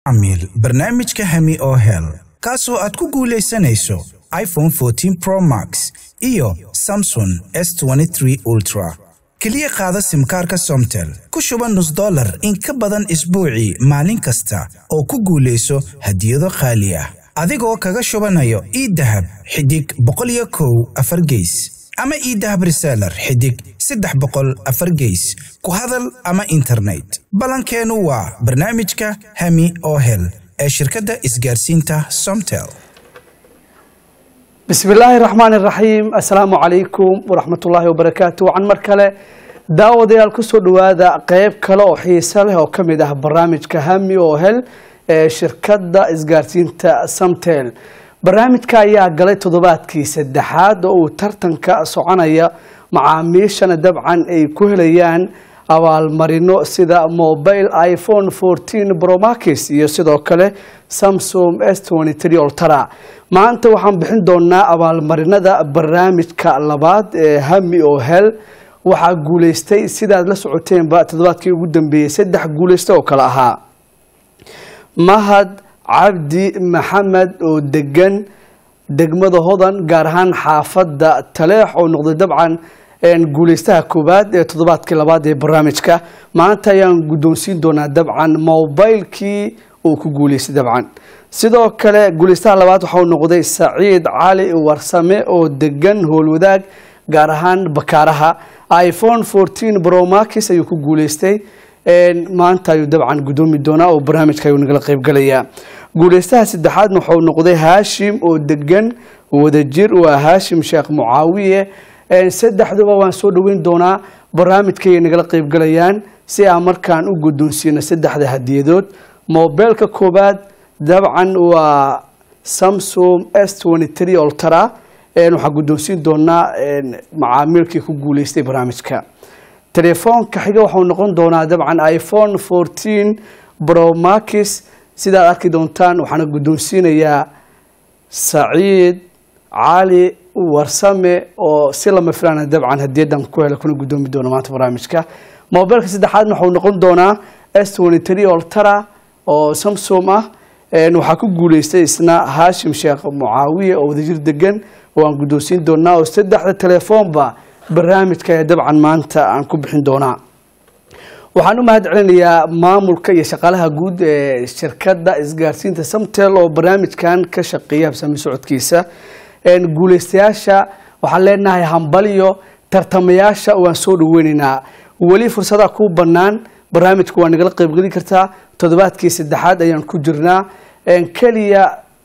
amiil barnaamijka hemi oo hel kaasoo aad ku guulaysanayso iphone 14 pro max iyo samson s23 ultra keliya qaada simkaarka somtel ku shuba nus dollar in ka badan isbuucii maalin kasta oo ku guulayso hadiyado qaali ah adigoo kaga shubanayo iidahab xidig boqol iyo kow afar geys ama iidahab reseller xidig saddex boqol afar geys ku hadal ama internet ballankeennu waa barnaamijka hemi oo hel ee shirkadda isgaarsiinta somtel bismi illaahi raxmaan iraxiim assalaamu calaykum waraxmatullaahi wabarakaatu wacan mar kale daawadayaal kusoo dhowaada qeyb kale oo xiise leh oo ka mid ah barnaamijka hami oo hel ee shirkadda isgaarsiinta samtel barnaamijka ayaa galay toddobaadkii saddexaad oo uu tartanka soconaya macaamiishana dabcan ay ku helayaan abaalmarino sida mobile iphone 14 bromax iyo sidoo kale samsung s ultra maanta waxaan bixin doonaa abaalmarinada barnaamijka labaad ee hami oo hel waxaa guuleystay sidaad la socoteenba toddobaadkii ugu dambeeyey saddex guuleysta oo kale ahaa mahad cabdi maxamed oo degan degmada hodan gaar ahaan xaafadda taleex oo noqday dabcan guuleystaha koowaad ee toddobaadkii labaad ee barnaamijka maanta ayaan guddoonsiin doonaa dabcan mobilekii uu ku guuleystay dabcan sidoo kale guuleystaha labaad waxauu noqday saciid cali warsame oo degan howlwadaag gaar ahaan bakaaraha iphone 14 bromax ayuu ku guuleystay maanta ayuu dabcan guddoomi doonaa oo barnaamijka ayuu nagala qaybgalayaa guuleystaha saddexaadna waxau noqday haashim oo degan wadajir waa haashim sheekh mucaawiye saddexduba waan soo dhoweyn doonaa barnaamijkaay nagala qaybgalayaan si aan markaan u guddoonsiino saddexda hadiyadood mobeelka koowaad dabcan waa samsung s ultra waxaa guddoonsiin doonaa macaamiilkii ku guuleystay barnaamijka telefoonka xiga waxau noqon doonaa dabcan iphone 14 bromax sidaad arki doontaan waxaana guddoonsiinayaa saciid cali warsame oo si lama filaana dabcan hadiyadan ku hela kuna guddoomi doona maanta barnaamijka mobeelka saddexaadna waxau noqon doonaa s ultra oo samsung ah waxaa ku guuleystay isna haashim sheekh mucaawiye oo wadajir degan oo aan guddoonsiin doonaa oo saddexda telefoonba barnaamijka ee dabcan maanta aan ku bixin doonaa waxaan u mahad celinayaa maamulka iyo shaqaalaha guud ee shirkadda isgaarsiinta samtel oo barnaamijkan ka shaqeeya habsami socodkiisa guuleystayaasha waxaan leenahay hambaliyo tartamayaasha waan soo dhaweyneynaa weli fursadaha kuu bannaan barnaamijka waa nagala qaybgeli kartaa toddobaadkii saddexaad ayaan ku jirnaa keliya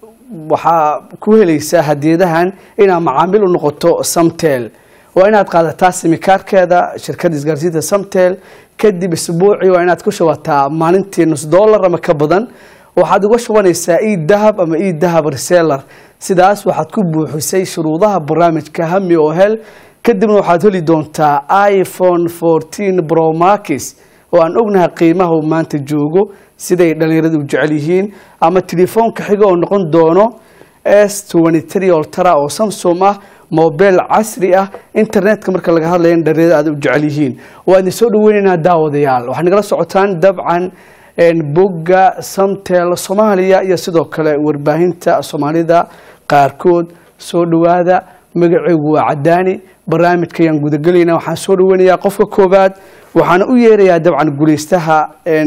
waxaa ku helaysaa hadiyadahan inaad macaamiil u noqoto samtel waa inaad qaadataa simikaarkeeda shirkadda isgaarsiinta samtel kadib isbuucii waa inaad ku shubataa maalintii nus dollar ama ka badan waxaad uga shubanaysaa e dahab ama e dahab reseller sidaas waxaad ku buuxisay shuruudaha barnaamijka hami oo hel kadibna waxaad heli doontaa iphone 14 bromax oo aan ognahay qiimaha uu maanta joogo siday dhalinyaradu u jecel yihiin ama telefoonka xiga oo noqon doono s ultra oo samsung ah mobel casri ah internetka marka laga hadlaya dhalinyarada aad u jecel yihiin waa idin soo dhaweyneynaa daawadayaal waxaad nagala socotaan dabcan bogga samtel soomaaliya iyo sidoo kale warbaahinta soomaalida qaarkood soo dhowaada magaceygu waa cadaani barnaamijka ayaan gudagelayna waxaan soo dhaweynayaa qofka koowaad waxaana u yeerayaa dabcan guuleystaha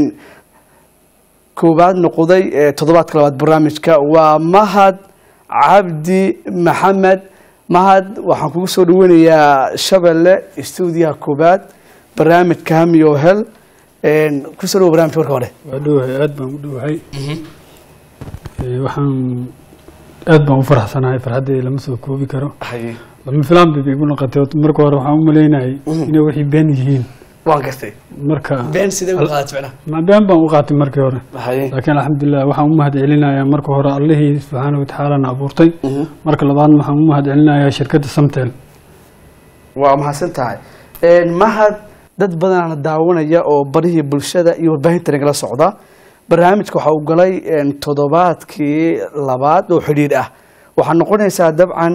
koowaad noqday toddobaadka labaad barnaamijka waa mahad cabdi maxamed mahad waxaan kugu soo dhaweynayaa shabelle stuudiyaha koowaad barnaamijka hami oo hel kusoo dhawo barnamijka marka hore waa dhowahay aada baan u dhowahay waxaan aada baan u faraxsanahay farxaddeeda lama soo koobi karo lama filaan bay igu noqotay marka hore waxaan u malaynayay inay wixii been yihiin waan gartay marka been sidee u qaadat ficna ma been baan u qaatay markii hore laakiin alxamdulilah waxaan u mahad celinayaa marka hore allihii subxaana watacaalana abuurtay marka labaadna waxaan u mahad celinayaa shirkadda samtel waa mahadsan tahay mahad dad badanaana daawanaya oo barihii bulshada iyo warbaahinta nagala socda barnaamijka waxa uu galay toddobaadkii labaad oo xidhiidh ah waxaa noqonaysaa dabcan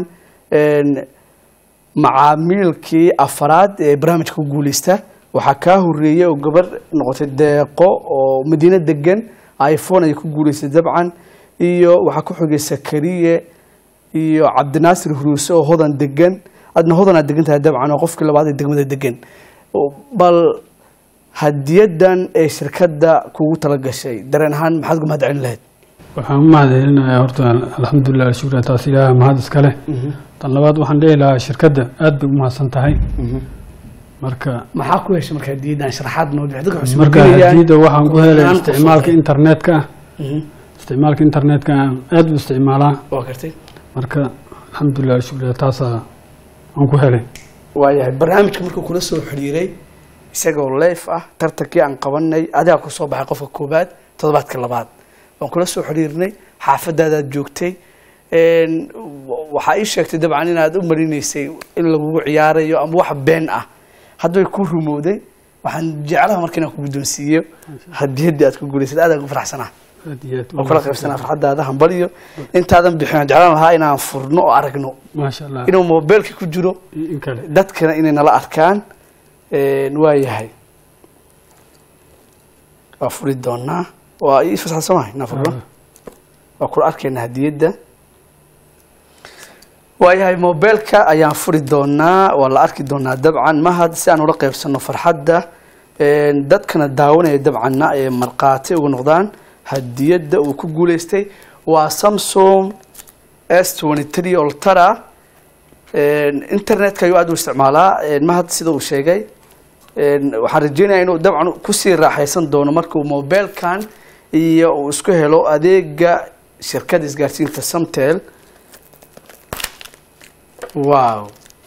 macaamiilkii afaraad ee barnaamijka ku guuleysta waxaa kaa horeeyey oo gabar noqotay deeqo oo madiino degan iphone ayay ku guuleysay dabcan iyo waxaa ku xigay sakariye iyo cabdinaasir huruuse oo hodan degan adna hodanaad degan tahay dabcan oo qofkii labaad ee degmada degan bal hadiyadan ee shirkadda kugu tala gashay dareen ahaan maxaad uga mahad celin lahayd waxaan u mahad celinayaa horta alxamdulilah shukra taas ilaaha mahad iskale tan labaad waxaan dhihi lahaa shirkadda aad bay u mahadsan tahay marka maxaa ku heshay marka hadiyadan sharaxaad noo dhix dadka waxay marka isweydiinayaan- hadiyada waxaan ku helay Aan isticmaalka qofka- internetka ah Mhm. isticmaalka internetka aan aad u isticmaalaa waa gartay marka alxamdulilah shukra taasaa aan ku helay waayahay barnaamijka markuu kula soo xiriiray isagoo leef ah tartankii aan qabanay adigaa ku soo baxay qofka koobaad toddobaadka labaad waan kula soo xiriirnay xaafadaadaad joogtay Een, wa- waxaa ii sheegtay dabcan inaad u marinaysay in lagugu ciyaarayo ama wax been ah hadday ku rumowday waxaan jeclaha marka inaan ku guddoonsiiyo hadiyaddii aad ku guulaysad aad aan ku faraxsanaa aad iyo aad oo kula qaybsanaa farxaddaada hambaliyo intaadan bixin waan jeclaan lahaa inaan furno oo aragno maasha allah inuu moobeelka ku jiro in kale dadkana inay nala arkaan een, waa yahay waa furi doonaa waa ii fasaxa soo mahay inaan furno waa kula arkaynaa hadiyadda waa yahay moobeelka ayaan furi doonaa waa la arki doonaa dabcan mahad si aan ula qaybsano farxadda een, dadkana daawanaya dabcanna ee markhaati uga noqdaan hadiyadda uu ku guuleystay waa samsung s twenty three oltara Een, internetka ayuu aad u isticmaalaa een, mahad sida uu sheegay een, waxaan rajeynayaa inuu dabcan kusii raaxaysan doono markuu mobeelkan iyo uu isku helo adeega shirkadda isgaarsiinta samtel wow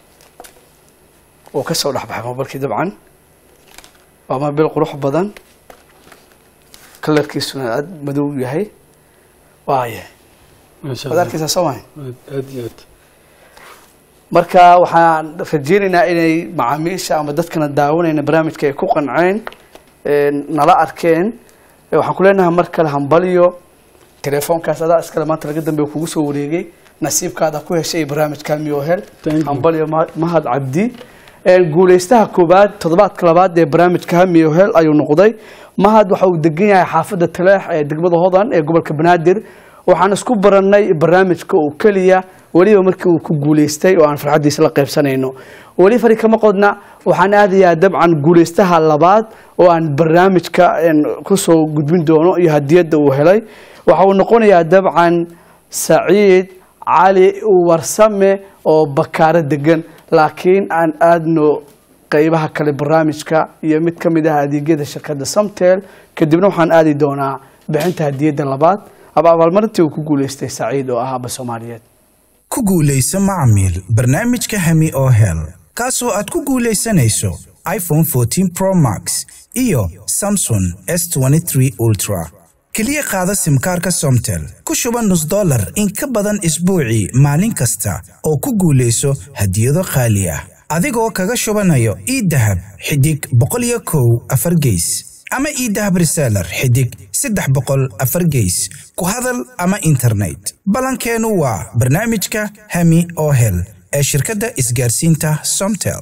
wuu ka soo dhexbaxay mobeelkii dabcan waa mobeel qurux badan kalarkiisuna aad madow yahay waaya maasha waad allah arkaysaa soo mahay aad aad iyo aad marka waxaan rajeynaynaa inay macaamiisha ama dadkana daawanayna barnaamijka ay ku qanceen een, nala arkeen Ee, waxaan ku leenahay mar kale hambalyo telefoonkaas adaa iskale maanta laga dambeeya kugu soo wareegay nasiibkaada ku heshay barnaamijka miohel Thank you. hambalyo Ma- mahad cabdi Een, guuleystaha koobaad toddobaadka labaad ee barnaamijka miohel ayuu noqday mahad waxa uu degan yahay xaafadda taleex ee degmada hodan ee gobolka banaadir waxaan isku baranay barnaamijka oo keliya weliba markii uu ku guuleystay oo aan farxaddiisa la qaybsanayno weli fari kama qodna waxaan aadayaa dabcan guuleystaha labaad oo aan barnaamijka een, kusoo gudbin doono iyo hadiyadda uu helay waxa uu noqonayaa dabcan saciid cali warsame oo bakaaro degan laakiin aan aadno qeybaha kale barnaamijka iyo mid ka mid ah adeegyada shirkadda samtel kadibna waxaan aadi doonaa bixinta hadiyadda labaad aba abaalmarintii uu ku guuleystay saciid oo ah aba soomaaliyeed ku guulayso macmiil barnaamijka hami oo hel kaasoo aad ku guulaysanayso iphone 14 pro max iyo samsung s23 ultra keliya qaada simkaarka somtel ku shuba nus dollar in ka badan isbuucii maalin kasta oo ku guulayso hadiyado qaali ah adigoo kaga shubanayo idahab xidig boqol iyo kow afar geys ama idahab reseller xidig saddex boqol afar geys ku hadal ama internet balankeenu waa barnaamijka hami oo hel ee shirkadda isgaarsiinta somtel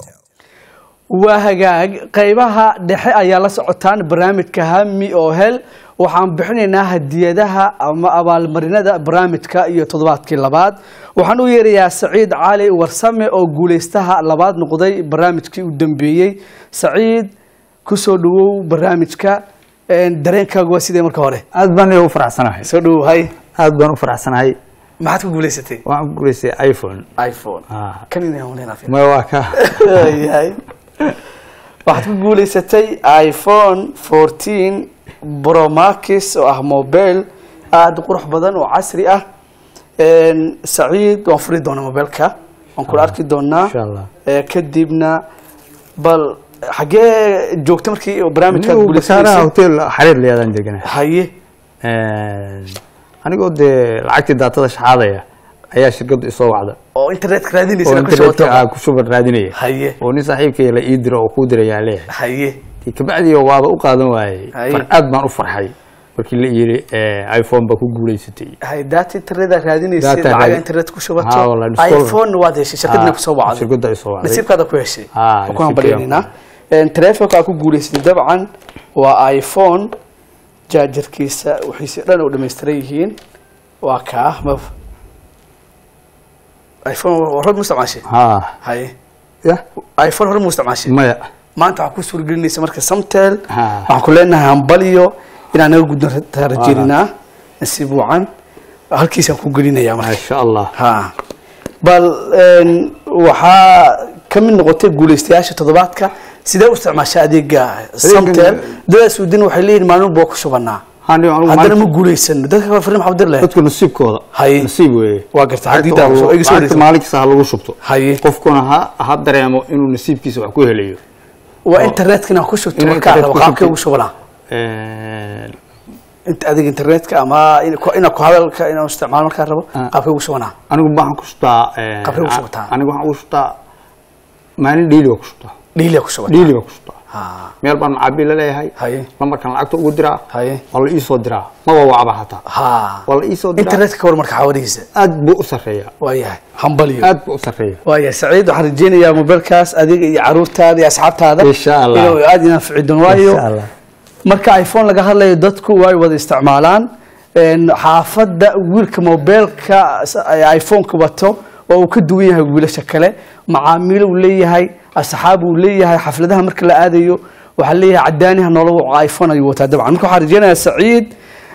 waa hagaag qeybaha dhexe ayaa la socotaan barnaamijka hami oo hel waxaan bixinaynaa hadiyadaha ama abaalmarinada barnaamijka iyo toddobaadkii labaad waxaan u yeerayaa saciid cali warsame oo guuleystaha labaad noqday barnaamijkii u dambeeyey saciid kusoo dhawow barnaamijka Een, dareenkaagu waa sidee marka hore aad baan u faraxsanahay soo dhawow hay aad baan u faraxsanahay maxaad ku guuleysatay waxaan ku guulaystay iphone iphone Ah. kan inay hawleynaa fiican. ma waa ka yahay waxaad ku guuleysatay iphone 14 pro max oo ah mobile aada u qurux badan oo casri ah Een, saciid waan furi doonaa mobilka waan kula arki doonaa insha Allah. Ee, kadibna bal xagee joogta markii barnaamijkaad Anigu basaaraha guuleysanaysay hotel xariir leeyadaan deganahay haye anigoo dee lacagtii daatada shaxaadaya ayaa shirkaddu isoo wacda oo internetka oo raadinaysa ku internetka shubato aa ku shuban raadinaya haye oo nin saaxiibkay la ii diro oo kuu dirayaa leeyahay haye Dee kabacdii waaba u qaadan waayey Haye. far aad baan u farxay markii la yiri iphone baa ku guulaysatay hay data internet raadinaysa Data lacag raadi- internet ku Ah, shubato wallahi, discover. iphone waad heshay shirkadna ku soo wacday shirkadda ay soo wacday nasiibkaada ku heshay Ah, Waan ku nasiibkayga. hambalyaynaa telefonka aad ku guuleysatay dabcan waa iphone jaajarkiisa wixiisi dhan u dhamaystiran yihiin waa kaa ma iphone hore mu isticmaashay haa haye ya iphone hore mu isticmaashay maya maanta waxaa ku suuragelinaysa marka samtel Ha. waxaan ku leenahay hambaliyo inaan naga gudno rajeynaa nasiib wacan halkiisaan ku gelinayaa marka maasha allah ha bal een, waxaa ka mid noqotay guulaystayaasha toddobaadka sidee u isticmaasha adeega samtel dadaas udin waxay leeyihin maalin baa ku shubanaa Hani anigu haddana ma maanta- guulaysano dadka kale fariin maxaa u dir lahayd dadku nasiibkooda Haye. nasiib weeye waa garta Lacagta xadiida waa lagu- iga soo lacagta wareegsan. maalin kasta ha lagu shubto haye qofkuna ha ha dareemo inuu nasiibkiisa wax ku helayo waa internetka inaan ku shubto Inaan markaa internet rabo ku qaabkay shubto. ugu shubanaa Een, inta adiga internetka ama in- ku- inaan ku hadalka inaan isticmaalo markaa rabo Ah. qaabkay ugu shubanaa anigu waxaan ku shubtaa een, Qabree ku shubtaa? anigu waxaan ku shubtaa maalin dhiili baa ku shubtaa dhiiliya ku shubanaa dhiili baa ku shubtaa ha meel baan macaabiil la leeyahay haye lambarkan lacagta ugu diraa haye waa la iisoo diraa maba wacba hataa ha waa la iisoo diraa internetka ka war marka xawadihiisa aad buu u sarreeyaa waa yahay hambaliyo aad buu u sarreeyaa waaya saciid waxaan rajeynayaa mobilkaas adiga iyo caruurtaada iyo asxaabtaada Insha Allah. inuu aada inaan fici doono waayo Insha Allah. marka iphone laga hadlayo dadku way wada isticmaalaan Een, xaafadda wiilka mobilka iphoneka wato oo uu ka duwan yahay wiilasha kale macaamiilo uu leeyahay asxaab uu leeyahay xafladaha marka la aadayo waxaa leeyahay cadaaniha nolol iphone ayuu wataa dabcan marka waxaan rajeynayaa saciid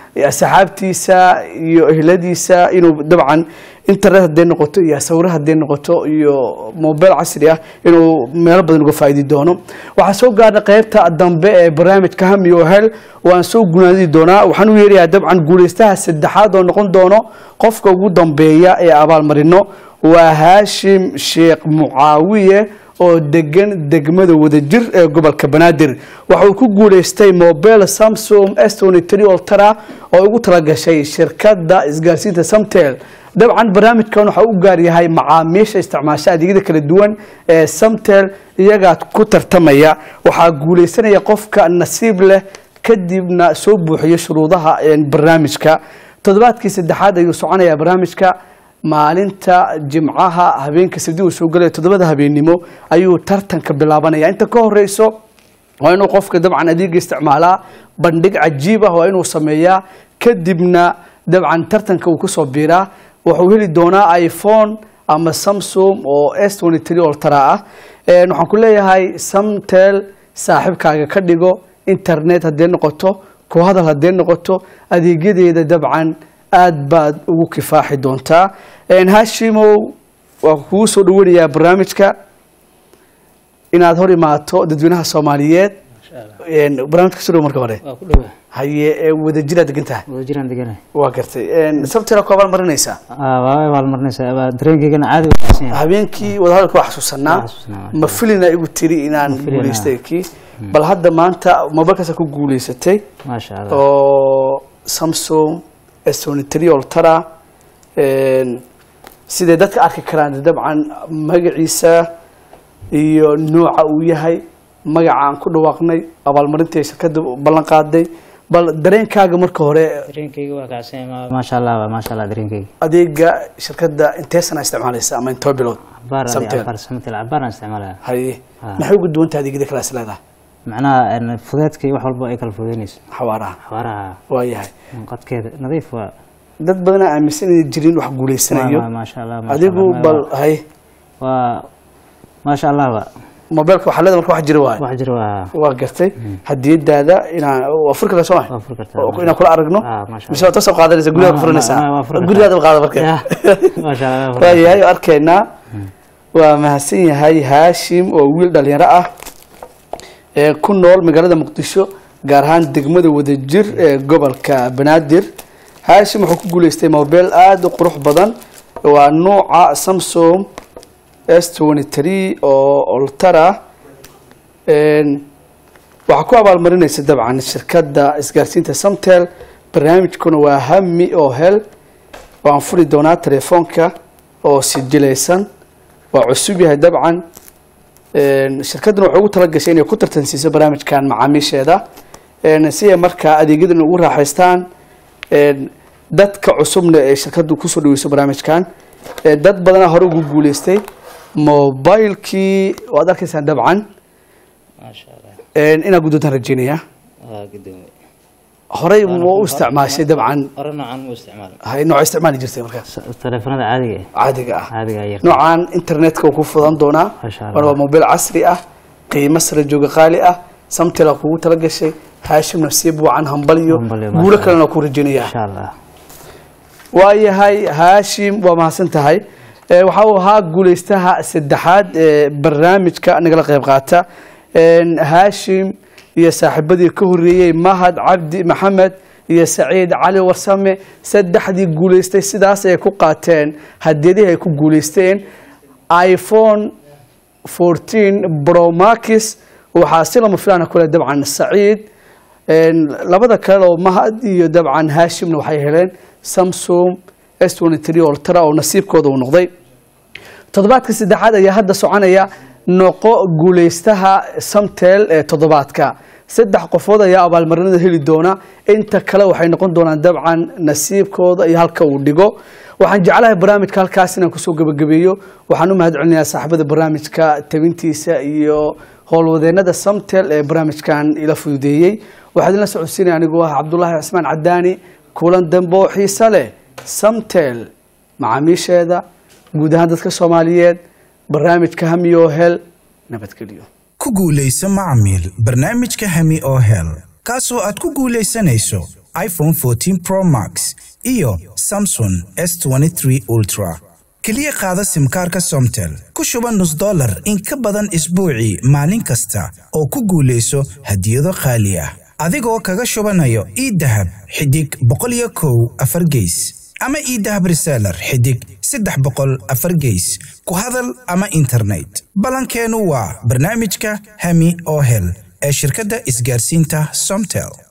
asxaabtiisa iyo ehladiisa inuu dabcan internet hadday noqoto iyo sawiro hadday noqoto iyo mobile casri ah inuu meelo badan uga faa'iidi doono waxaa soo gaarnay qaybta dambe ee barnaamijka hami oo hel waan soo gunaadi doonaa waxaan u yeerayaa dabcan guulaystaha saddexaad oo noqon doono qofka ugu dambeeya ee abaalmarino waa haashim sheekh mucaawiye oo degan degmada wadajir ee gobolka banaadir waxa uu ku guulaystay mobile samsung s23 ultra oo ugu talagashay shirkadda isgaarsiinta samtel dabcan barnaamijkan waxa u gaar yahay macaamiisha isticmaasha adeegyada kala duwan ee samtel iyagaa ku tartamaya waxaa guulaysanaya qofka nasiib leh kadibna soo buuxiyo shuruudaha een, barnaamijka toddobaadkii saddexaad ayuu soconayaa barnaamijka maalinta jimcaha habeenka sabdi uu soo galaya toddobada habeennimo ayuu tartanka bilaabanaya inta ka horeyso waa inuu qofka dabcan adeega isticmaalaa bandhig cajiib ah waa inuu sameeyaa kadibna dabcan tartanka uu kusoo biiraa wuxuu heli doonaa iphone ama samsung oo s ultra ah Een, waxaan ku leeyahay samtel saaxiibkaaga ka dhigo internet haddee noqoto ku hadal haddee noqoto adeegyadeeda dabcan aad baad ugu kifaaxi doontaa Een, hashimow waa kugu soo dhawanayaa barnaamijka inaad hor imaato dadweynaha soomaaliyeed Een, barnaamijka kasoo dhawo marka hore waa ku dhowa haye ee wadajiraad degan tahay wada jiraan deganahay waa gartay Een, sabtila ku abaalmarinaysaa waa abaalmarinaysaa waa dareenkeygana caadi u wanaagsan yahay habeenkii wadahadalka waa xasuusanaa Waa xasuusanaa, ma filina igu tiri inaan filina. guulaystay kii bal hadda maanta mobilkaasa ku guulaysatay maasha allah oo samsung s23 ultra Een, siday dadka arki karaan dabcan magaciisa iyo nooca uu yahay magaca aan ku dhawaaqnay abaalmarintii shirkadda ballan qaaday bal dareenkaaga marka hore dareenkeyga waa kacsan yahay maasha allah waa maasha allah dareenkeyga adeega shirkadda intee sana isticmaalaysa ama intoo bilood cabaar adi Samtel. cabaar samtel cabaar aan isticmaalaya haye Ah. maxay uga duwan tahay adeegyada kale is leedahay macnaha een, fudeedka iyo wax walba ay kala fudeynayso xawaaraha xabaaraha waa yahay qadkeeda nadiif waa dad badan aan aaminsan inay jirin wax guulaysanayo waa- maasha allah maasha adigu Allah. bal hay waa maasha allah waa mobilka waxaa leedahay marka wax jira waayo wax jira waa waa gartay hadiyadaada inaan waa furi kartaa soo waa ma furi kartaa oo inaan kula aragno Ah, maasha mise waad tasoo qaadanaysa gurigaad ku Ma- furanaysaa ma- waa furi kartaa. gurigaada qaada marka Ya, maasha allah waa furi waa kartaa. yahay arkaynaa waa mahadsan yahay haashim oo wiil dhalinyaro ah ee ku nool magaalada muqdisho gaar ahaan degmada wadajir ee gobolka banaadir haashim wuxuu ku guuleystay mobile aada u qurux badan waa nuuca samsung s23 oo ultra Een, waxaa ku abaalmarinaysa dabcan shirkadda isgaarsiinta samtel barnaamijkuna waa hami oo hel waan furi doonaa telefoonka oo sijilaysan waa cusub yahay dabcan Een, shirkadduna waxay ugu talagashay inay ku tartansiiso barnaamijkan macaamiisheeda Een, si ay markaa adeegyadan ugu raaxaystaan Een, dadka cusubna ee shirkaddu kusoo dhaweyso barnaamijkan Ee, dad badanaa hore ugu guuleystay mobilekii waad arkaysaan dabcan maasha allah Een, inaad guddoontaan rajeynaya waa gudoomiye horey ma u isticmaashay dabcan hore noocan u isticmaal hay nooca isticmaali jirtay markaas teleefanada caadiga ah caadiga ah caadiga yar noocan internetka uu ku fudan doonaa Masha Allah. mar waa mobil casri ah qiimo sare jooga qaali ah samtela kugu tala gashay haashim nafsiib wacan hambalyo Hambalyo, guulo masha kalena ku rajaynaya insha allah waayahay haashim waa mahadsan tahay Eh, waxa uu ahaa guuleystaha saddexaad ee barnaamijka nagala qayb qaata En, haashim iyo saaxiibadii ka horeeyey mahad cabdi maxamed iyo saciid cali warsame saddexdii guuleystay sidaas ay ku qaateen hadiyadihii ay ku guuleysteen iphone 14 pro max waxaa si lama filaana kule dabcan saciid En, labada kale oo mahad iyo dabcan haashimna waxay heleen samsung s23 ultra oo nasiibkooda uu noqday toddobaadka saddexaad ayaa hadda soconaya noqo guuleystaha samtel ee toddobaadka saddex qofood ayaa abaalmarinada heli doona inta kale waxay noqon doonaan dabcan nasiibkooda iyo halka uu dhigo waxaan jeclahay barnaamijka halkaas inaan kusoo gebagabeeyo waxaan u mahad celinayaa saaxiibada barnaamijka tabintiisa iyo howlwadeenada samtel ee barnaamijkan ila fududeeyey waxaa idinla socodsiinaya anigoo ah cabdulaahi cismaan cadaani kulan dambe oo xiise leh samtel macaamiisheeda guud ahaan dadka soomaaliyeed barnaamijka hamiyo hel nabadgelyo ku guulayso macmiil barnaamijka hemi oo hel kaasoo aad ku guulaysanayso iphone 14 pro max iyo samsung s23 ultra keliya qaada simkaarka somtel ku shuba nus dollar in ka badan isbuucii maalin kasta oo ku guulayso hadiyado qaali ah adigoo kaga shubanayo idahab xidig boqol iyo kow afar geys ama idahab reseller xidig saddex boqol afar geys ku hadal ama internet ballankeennu waa barnaamijka hemi oo hel ee shirkadda isgaarsiinta somtel